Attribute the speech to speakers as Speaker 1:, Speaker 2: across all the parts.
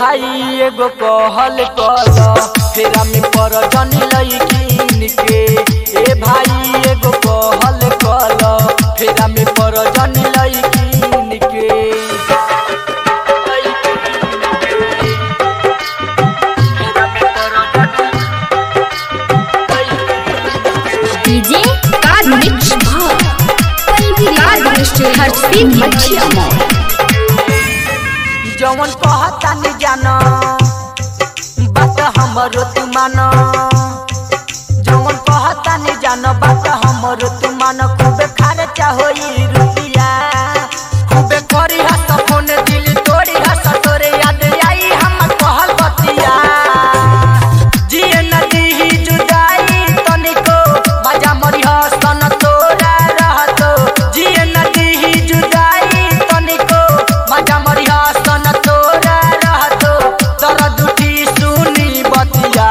Speaker 1: भाई एगो कहल कल फेरा में पर जनी लईकिन के ए भाई एगो कहल कल फेरा में पर जनी लईकिन के
Speaker 2: डीजे कार मिक्स भाव पल्वी कार मिक्स हर सीट मच्छिया मॉल
Speaker 1: जवन कहता नहीं जाना बात हमरो तू मानो जवन कहता नहीं जानो बात हमरो तू मानो खूबे खर्चा होई रुपिया खूबे करी हस फोन दिल तोड़ी हस तोरे याद आई हम कहल बतिया जिए नदी ही जुदाई तनिको मजा मरी हसन तोरा रहतो जिए नदी ही जुदाई तनिको मजा मरी हसन तोरा रहतो दर्द उठी सुनी बतिया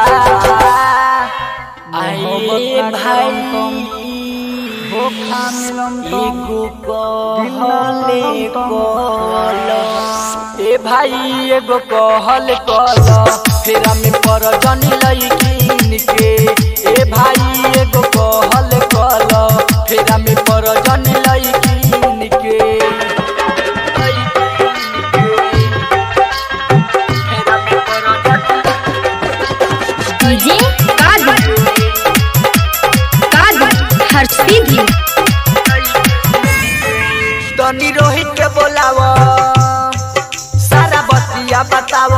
Speaker 1: आए भाई एगो कहले कल ए भाई एगो कहल कल फेरा में पर जनी लईकिन के ए भाई एगो कहल कल फेरा में पर जनी लईकिन के फेरा में पर
Speaker 2: डीजे कार कार हर सीट
Speaker 1: तनी रोहित के बोलाव सारा बतिया बताव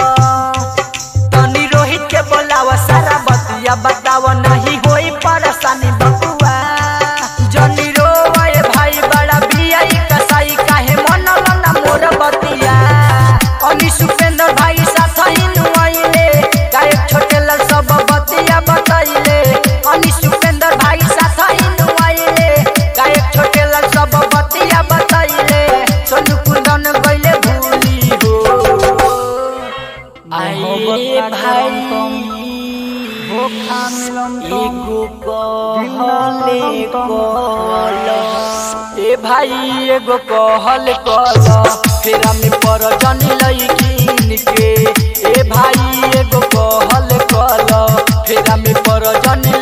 Speaker 1: तनी रोहित के बोलाव सारा बतिया बताव नहीं होई परेशानी बकुआ जनी रोए भाई बड़ा बियाई कसाई काहे मनल ना मोर बतिया अनी सुपेंद्र भाई साथ ही नुआइले गायक छोटे लाल सब बतिया बताइले अनी सुपेंद्र भाई साथ ही नुआइले गायक छोटे लाल सब बतिया बताइले सोनू कुंदन गइले भूली हो आए भाई एगो कहले कल ए भाई एगो कहल कल फेरा में पर जनी लईकिन के ए भाई एगो कहल कल फेरा में पर जनी